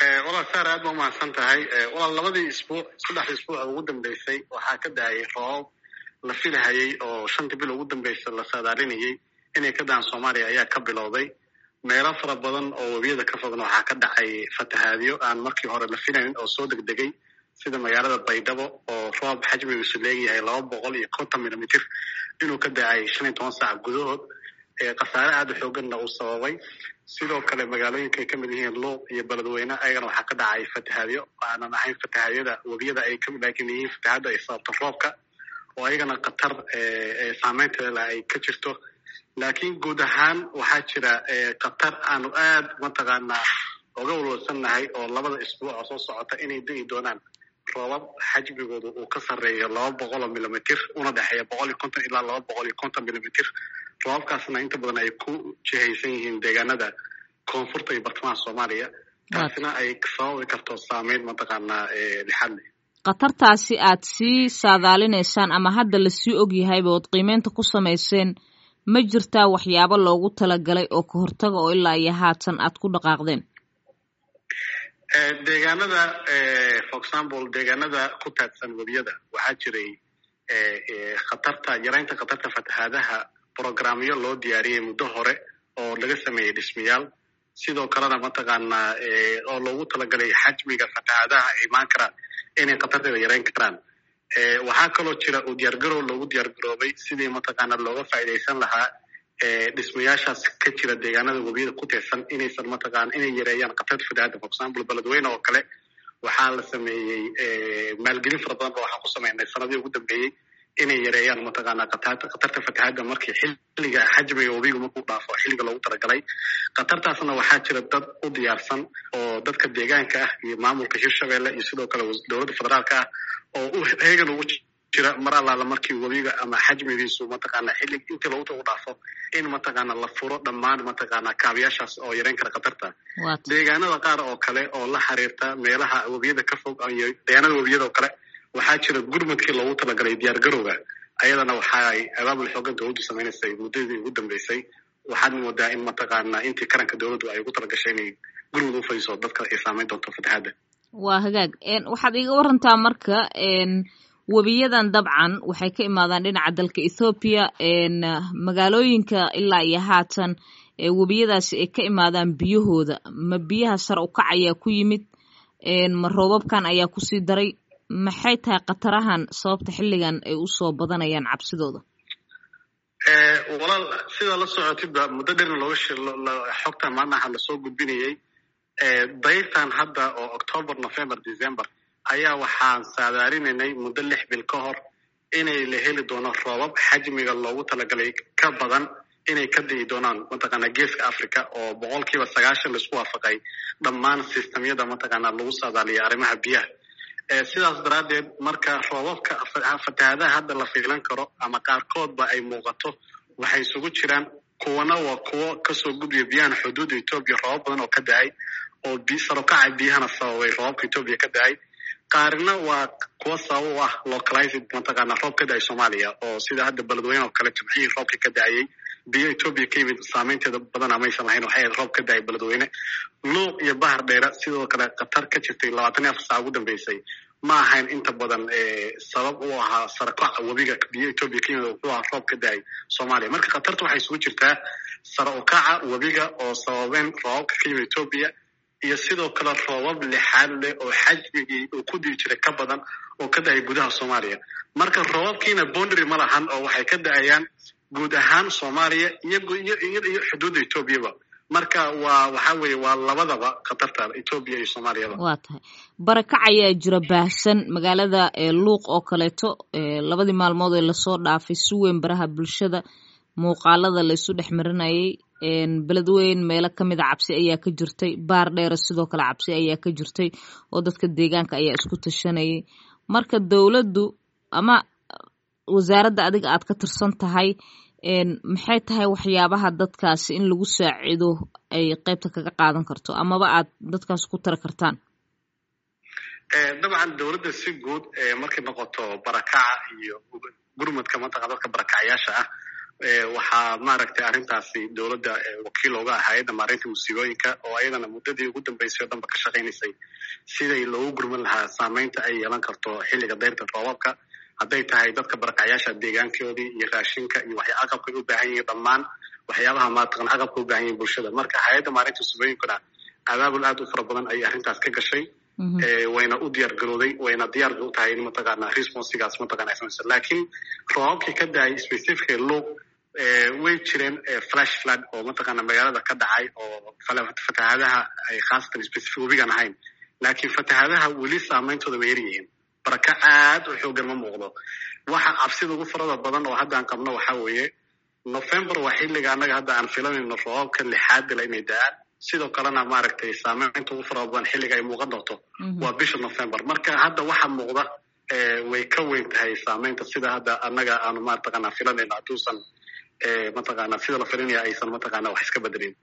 walaal saar aad ba umahadsan tahay walaal labadii isbuuc saddexdii isbuuc ugu dambeysay waxaa ka daayay roobab la filahayay oo shantii bil ugu dambeysa la saadaalinayay inay ka daan soomaaliya ayaa ka bilowday meelo fara badan oo webiyada ka fogna waxaa ka dhacay fatahaadyo aan markii hore la filayn oo soo degdegay sida magaalada baydhabo oo roob xajmigiisu leegyahay laba boqol iyo konton milimitr inuu ka dacay shan iyo toban saac gudahood khasaare aada u xooganna uu sababay sidoo kale magaalooyinka ay kamid yihiin luuq iyo beledweyne ayagana waxaa ka dhacay fatahaadyo aanan ahayn fatahaadyada webiyada ay laakiin yihiin fatahaadda ay sababto roobka oo ayagana khatar saameynteeda ay ka jirto laakiin guud ahaan waxaa jira khatar aanu aad mataqaanaa oga walwalsannahay oo labada isbuuc oo soo socota inay da'i doonaan roobab xajmigoodu uu ka sarreeyo laba boqol oo milimitr una dhexeeya boqol iyo konton ilaa laba boqol iyo konton milimitr roobabkaasna inta badan ay ku jihaysan yihiin deegaanada koonfurta iyo bartamaha soomaaliya taasina ay sababi karto saameyn mataqaanaa lixad leh khatartaasi aad sii saadaalinaysaan ama hadda lasii ogyahayba ood qiimeynta ku samayseen ma jirtaa waxyaabo loogu talagalay oo ka hortaga oo ilaa iyo haatan aad ku dhaqaaqdeen deegaanada for example deegaanada ku taadsan webiyada waxaa jiray khatarta yaraynta khatarta fatahaadaha programyo loo diyaariyey muddo hore oo laga sameeyey dhismayaal sidoo kalena mataqaanaa oo loogu talagalay xajmiga fatahaadaha ay imaan karaan inay khatarteeda yarayn karaan waxaa kaloo jira uu diyaargarow loogu diyaargaroobay sidii mataqaana looga faa'iidaysan lahaa dhismayaashaas ka jira deegaanada webiyada ku teersan inaysan mataqaana inay yareeyaan khatarta fatahaadda for example beledweyne oo kale waxaa la sameeyey maalgelin fara badan ba waxaan ku sameynay sanadii ugu dambeeyey inay yareeyaan mataqaana khatarta fatahaadda markii xilliga xajmiga webigu markuu dhaafo xilliga loogu talagalay khatartaasna waxaa jira dad u diyaarsan oo dadka deegaanka ah iyo maamulka hirshabelle iyo sidoo kale dowladda federaalka ah oo u heegan ugu jira mar allaala markii webiga ama xajmigiisu mataqaana xillig intii loogu u dhaafo in mataqaana la furo dhammaan mataqaana kaabiyaashaas oo yareyn kara khatarta deegaanada qaar oo kale oo la xiriirta meelaha webiyada ka fog iyo deegaanada webiyada oo kale waxaa jira gurmadkii loogu talagalay diyaar garowga ayadana waxa ay abaabul xoogan dowladdu sameynaysay muddadii ugu dambeysay waxaad moodaa in mataqaana intii karanka dowladdu ay ugu talagashay inay gurmud u fadiso dadka ay saameyn doonto fatahaadda waa hagaag waxaad iga warantaa marka webiyadan dabcan waxay ka imaadaan dhinaca dalka ethoobiya magaalooyinka ilaa iyo haatan webiyadaasi ay ka imaadaan biyahooda ma biyaha sare u kac ayaa ku yimid ma roobabkan ayaa kusii daray maxay tahay khatarahan sababta xilligan ay usoo badanayaan cabsidooda walaal sidaa la socotidba muddo dherna looga xogtan maalmaha lasoo gudbinayay dayrtan hadda oo october november december ayaa waxaan saadaalinaynay muddo lix bil ka hor inay la heli doono roobab xajmiga loogu talagalay ka badan inay ka di'i doonaan mataqaana geeska africa oo boqol kiiba sagaashan laisku waafaqay dhammaan sistamyada mataqaana lagu saadaaliya arrimaha biyaha sidaas daraaddeed marka roobabka fatahaadaha hadda la fiilan karo ama qaarkoodba ay muuqato waxay isugu jiraan kuwana waa kuwo kasoo gudbiya biyahan xuduudda etoobiya roobab badan oo ka da-ay oo sarokaca biyahana sababay roobabka etoobiya ka da-ay qaarina waa kuwo sabab u ah localized mataqaana roob ka da-ay soomaaliya oo sida hadda beledweyne oo kale jimcihii roobka ka da-ayay biyo etoobiya ka yimid saameynteeda badana maysan lahayn waxay ahayd roob ka da-ay beledweyne luuq iyo bahar dheera sidoo kale khatar ka jirtay labaatan iyo afar saac ugu dambeysay ma ahayn inta badan sabab u ahaa sarakaca webiga biyo etoobiya ka yimid wuxuu ahaa roob ka da-ay soomaaliya marka khatarta waxay isugu jirtaa sara ukaca webiga oo sababeen roobabka ka yimid etoobiya iyo sidoo kale roobab lixaad leh oo xajmigii uu ku dii jiray ka badan oo ka da-ay gudaha soomaaliya marka roobabkiina boundary ma lahan oo waxay ka da-ayaan guud ahaan soomaaliya iyo iyo xuduudda etoobiyaba marka waa waxa weeye waa labadaba khatarta etoobiya iyo soomaaliyaba waa tahay barakac ayaa jira baahsan magaalada luuq oo kaleeto labadii maalmood ee lasoo dhaafay si weyn baraha bulshada muuqaalada la isu dhex marinayay beledweyn meelo kamid a cabsi ayaa ka jirtay baar dheere sidoo kale cabsi ayaa ka jirtay oo dadka deegaanka ayaa isku tashanayay marka dowladdu ama wasaaradda adiga aad ka tirsan tahay maxay tahay waxyaabaha dadkaasi in lagu saacido ay qeybta kaga qaadan karto amaba aad dadkaas ku tari kartaan dabcan dowladda si guud markay noqoto barakaca iyo gurmadka mataqana dadka barakacyaasha ah waxaa maaragtay arrintaasi dowladda wakiil oga ah hay-adda maareynta musiibooyinka oo ayadana muddadii ugu dambeysay o dhanba ka shaqaynaysay siday loogu gurman lahaa saameynta ay yeelan karto xilliga dayrta roobabka hadday tahay dadka barakacyaasha deegaankoodii iyo raashinka iyo waxya aqabkay u baahan yihiin dhammaan waxyaabaha maataqan aqabka u baahan yihin bulshada marka hay-adda maareynta musiibooyinkuna abaabul aad u fara badan ayay arrintaas ka gashay wayna u diyaar garooday wayna diyaar u tahay in mataqaana responsigaas mataqana ay samaysa laakiin roobabkii ka daayay specifically luuq way jireen flash flood oo mataqaana magaalada ka dhacay oo fatahaadaha ay khaasatan specific webigan ahayn laakiin fatahaadaha weli saameyntooda way yaryihiin baraka aad u xoogan ma muuqdo waxa cabsida ugu farada badan oo hadda aan qabno waxa weeye november waa xilliga annaga hadda aan filanayno roobabka lixaad bila inay da-aan sidoo kalena maaragtay saameynta ugu farada badan xilliga ay muuqan doonto waa bisha november marka hadda waxa muuqda way ka weyn tahay saameynta sida hadda annaga aanu mataqaana filanayno hadduusan mataqaana sida la filinaya aysan mataqaana wax iska bedelin